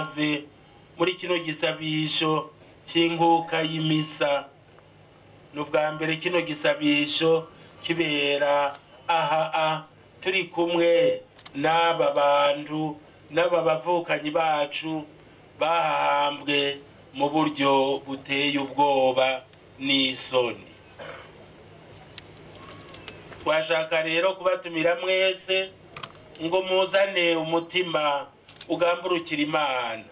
ikaze muri kino gisabisho c'inkuka y'imisa ni ubwa mbere kino gisabisho kibera aha a turi kumwe n'aba bantu n'aba bavukanyi bacu bahahambwe mu buryo buteye ubwoba n'isoni twashaka rero kubatumira mwese ngo muzane umutima ugamburukira imana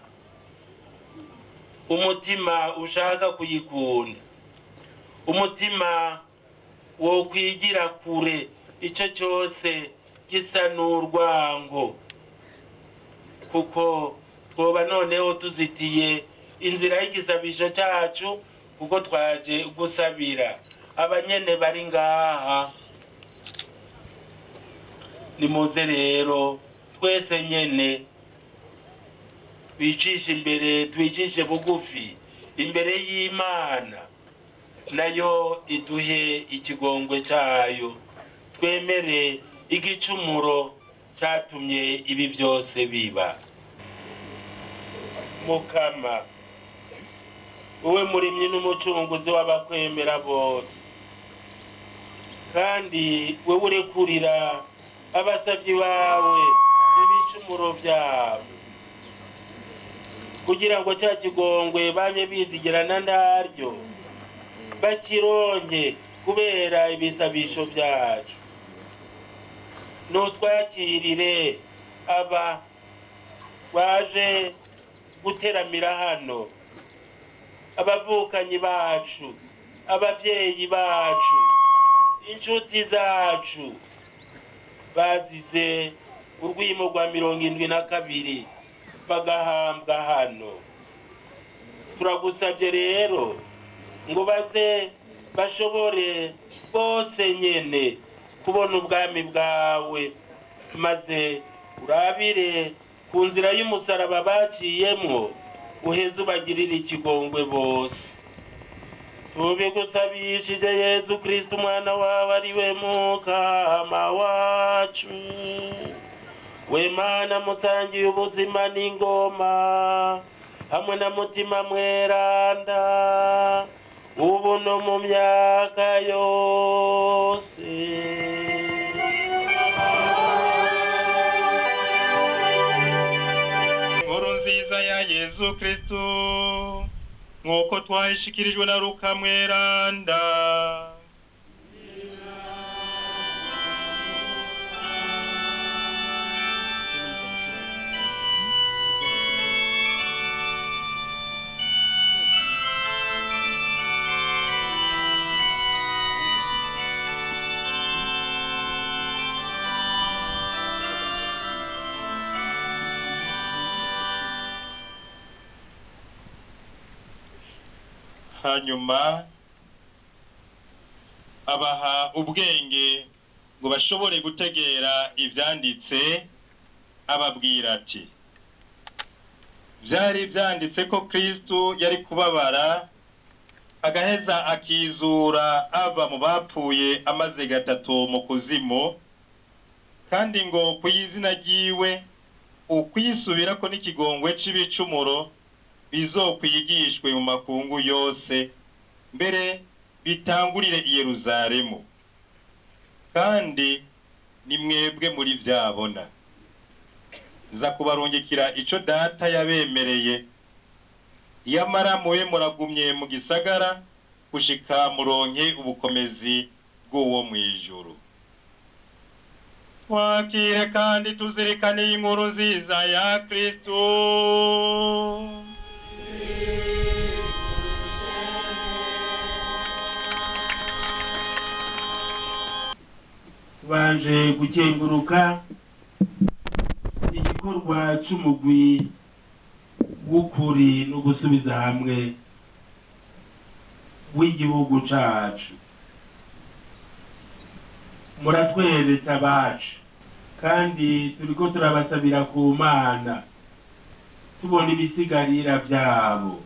umutima ushaka kuyikunda umutima wo kwigira kure icyo cyose gisa n'urwango kuko twoba noneho tuzitiye inzira y'igisabisho cyacu kuko twaje gusabira abanyene bari ngaha nimuze rero twese nyene twicishe imbere twicishe bugufi imbere y'imana nayo iduhe ikigongwe cyayo twemere igicumuro cyatumye ibi byose biba mukama wowe murimyi n'umucunguzi w'abakwemera bose kandi wowe urekurira abasabyi bawe ibicumuro byabo kugira ngo cya kigongwe bamye bizigirana ndaryo bakironke kubera ibisabisho byacu nutwakirire aba baje guteramira hano abavukanyi bacu abavyeyi bacu inshuti zacu bazize urwimo rwa mirongo indwi na kabiri bagahambwa hano turagusabye rero ngo baze bashobore bose nyene kubona ubwami bwawe maze urabire ku nzira y'umusaraba baciyemwo uheze ubagirire ikigongwe bose tubigusabishije yezu kristo umwana wawe ari we mukama wacu we mana musangiye ubuzima n'ingoma hamwe na mutima mweranda ubu no mu myaka yose inkuru nziza ya yezu kristu nk'uko twayishikirijwe na luka mweranda hanyuma abaha ubwenge ngo bashobore gutegera ibyanditse ababwira ati byari byanditse ko kristu yari kubabara agaheza akizura ava mu bapfuye amaze gatatu mu kuzimu kandi ngo ku izina ryiwe ukwisubirako n'ikigongwe c'ibicumuro bizokwigishwe mu makungu yose mbere bitangurire i Yeruzalemu kandi ni mwebwe muri vyabona nza kubarungikira ico data yabemereye iyamara mube muragumye mu gisagara gushika muronke ubukomezi bw'uwo mw'ijuru twakire kandi tuzirikane inkuru nziza ya kristu tubanje gukenguruka igikorwa c'umugwi w'ukuri no gusubiza hamwe w'igihugu cacu muratweretse abacu kandi turiko turabasabira ku mana tubona ibisigarira vyabo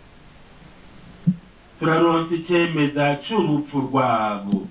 turaronse icemeza c'urupfu rwabo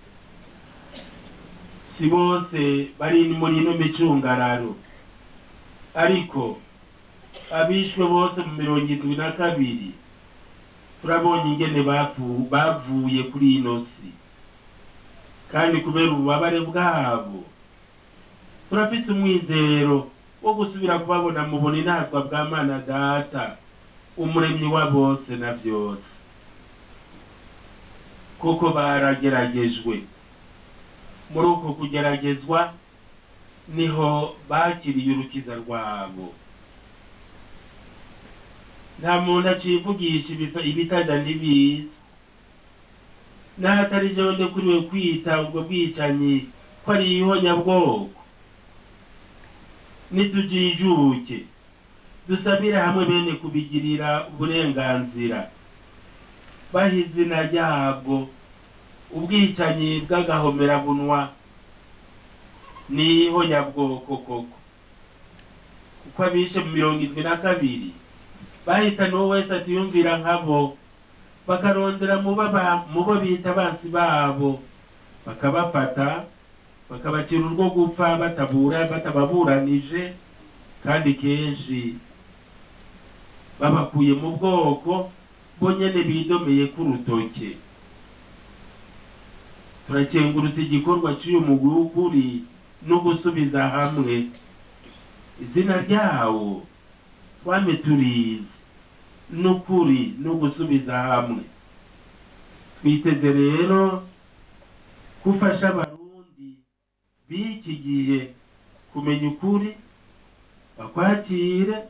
si bose bari muri ino micungararo ariko abishwe bose mu mirongo indwi na kabiri turabonye ingene bavu- bavuye kuri ino si kandi kubera ububabare bwabo turafise umwizero wo gusubira kubabona mu buninazwa bwa mana data umuremyi wa bose na byose kuko barageragejwe muri uko kugeragezwa niho bakiriye urukiza rwabo nta muntu acivugisha ibifa- ibitaja ntibiza n'ahatari jewe ndekuriwe kwita ubwo bwicanyi ko ari ihonyabwoko nitujijuke dusabire hamwe bene kubigirira uburenganzira baha izina ryabwo ubwicanyi bw'agahomerabunwa ni ihonyabwoko koko kuko abishe mu mirongo indwi na kabiri bahitana uwo wese atiyumvira nkabo bakarondera mu baba- mu bo bita abansi babo bakabafata bakabacira urwo gupfa batabura batababuranije kandi kenshi babakuye mu bwoko bo nyene bidomeye k'urutoke turakengurutse igikorwa cy'uyu mugwi w'ukuri no gusubiza hamwe izina ryawo twame turizi n'ukuri no gusubiza hamwe twiteze rero gufasha abarundi b'iki gihe kumenya ukuri bakwakire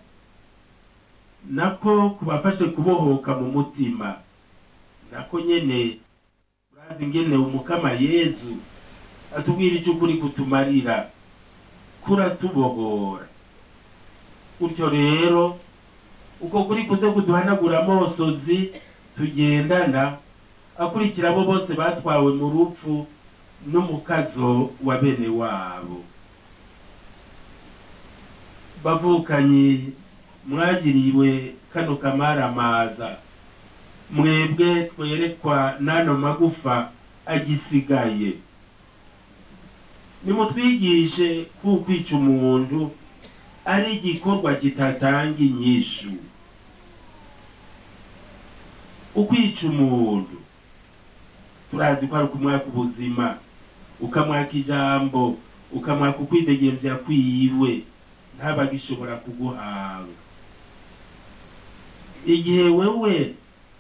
nako kubafashe kubohoka mu mutima nako nyene urazi ingene umukama yezu atubwira icyo ukuri kutumarira kuratubohora gutyo rero uko kuri kuze kuduhanagura amosozi tugendana akurikira abo bose batwawe mu rupfu n'umukazo wa bene wabo bavukanyi mwagiriwe kano kamaramaza mwebwe twerekwa n'ano magufa agisigaye nimutwigishe ko kwica umuntu ari igikorwa kitatanga inyishu ukwica umuntu turazi ko ari ukumwaka ubuzima ukamwaka ijambo ukamwaka ukwidegemvya kwiwe ntabagishobora kuguhanga igihe wewe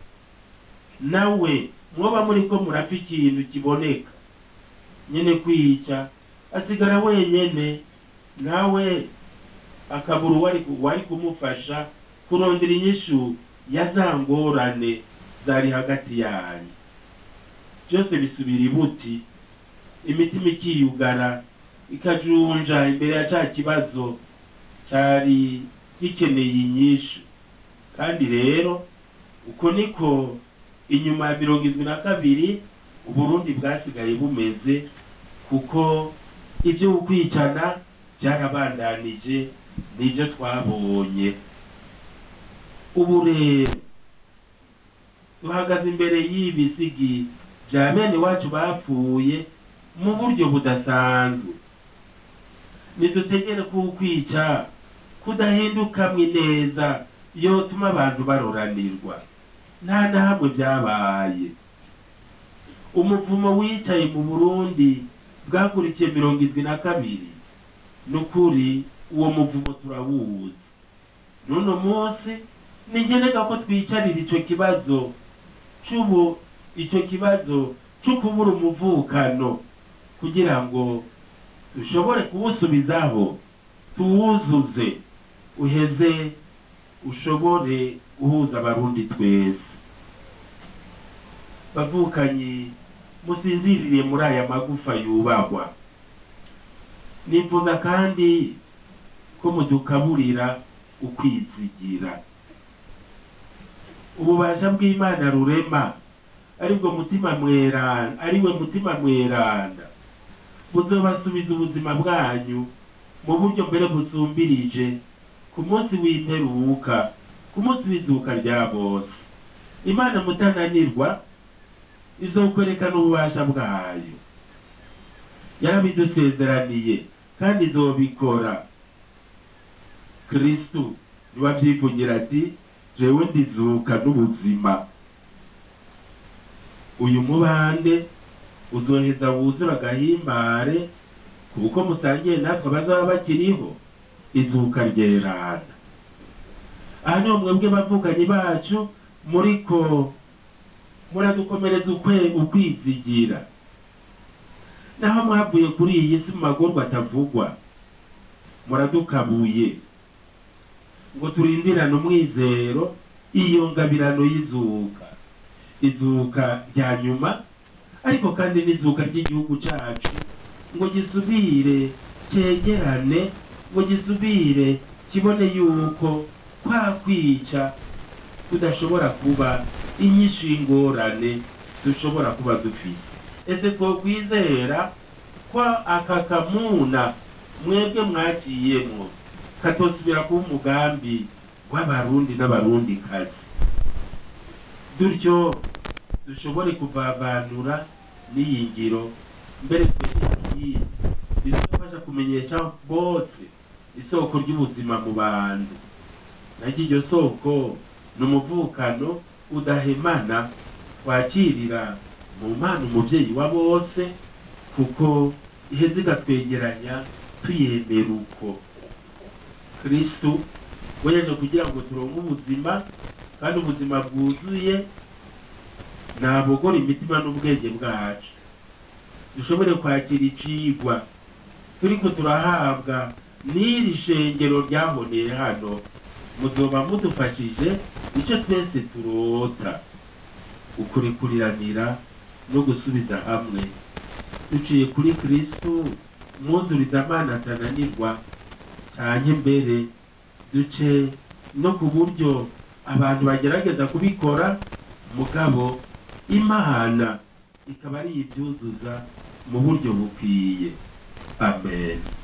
nawe mwoba muriko murapfa ikintu kiboneka nyene kwica asigara wenyene nawe akabura uwari wari kumufasha kurondera inyishu ya za ngorane zari hagati yanyu byose bisubira ibuti imitima ikiyugara ikajunja imbere ya ca kibazo cyari gikeneye inyishu kandi rero uko niko inyuma ya mirongo irindwi na kabiri uburundi bwasigaye bumeze kuko ibyo ukwicana byarabandanije nibyo twabonye ubu rero duhagaze imbere y'ibisigi bya bene wacu bapfuye mu buryo budasanzwe nidutegere ko ukwica kudahindukamwe neza yotuma abantu baroranirwa nta na hamwe byabaye umuvumo wicaye mu burundi bwakurikiye mirongo irindwi na kabiri ni ukuri uwo muvumo turawuzi n'uno munsi ni ngenega ko twicarira icyo kibazo cy'ubu icyo kibazo cyo kubura umuvukano kugira ngo dushobore kuwusubizaho tuwuzuze uheze ushobore guhuza abarundi twese bavukanyi musinzirire muri aya magufa yubahwa nifuza kandi ko mudukaburira ukwizigira ububasha bw'imana rurema aribwo mutima mweranda ariwe mutima mweranda buzobasubiza ubuzima bwanyu mu buryo mbere busumbirije ku munsi w'imperuka ku munsi w'izuka rya bose imana mutananirwa izokwerekana ububasha bwayo yarabidusezeraniye kandi izobikora kristu niwe avyivugira ati jewe ndizuka n'ubuzima uyu mubande uzoheza wuzura agahimbare kuko musangiye natwe abazaba bakiriho izuka ryerana aha niho mwebwe bavuganyi bacu muriko muradukomereza ukwe ukwizigira naho mwavuye kuri iyi si mu magorwa atavugwa muradukabuye ngo turindirane umwizero iyo ngabirano y'izuka izuka rya nyuma ariko kandi n'izuka ry'igihugu cyacu ngo gisubire cyegerane ngo gisubire kibone yuko kwa kwica kudashobora kuba inyishu y'ingorane dushobora kuba dufise ese twokwizera ko aka kamuna mwebwe mwaciyemwo katosubira kuba umugambi w'abarundi n'abarundi kazi dutyo dushobore kuvavanura n'iyi ngiro mbere twegeye bizofasha kumenyesha bose isoko ry'ubuzima mu bantu naryo iryo soko ni umuvukano udahemana twakirira mu mana umuvyeyi wa bose kuko iheze igatwegeranya tuyemera uko kristu we yaje kugira ngo turonke ubuzima kandi ubuzima bwuzuye nabogora imitima n'ubwenge bwacu dushobore kwakira icigwa turiko turahabwa n'iri shengero ryaboneye hano muzoba mudufashije icyo twese turota ukurikuriranira no gusubiza hamwe duciye kuri kristu mwuzuriza amana atananirwa cyane mbere duce no ku buryo abantu bagerageza kubikora mugabo imana ikaba ari ibyuzuza mu buryo bukwiye amen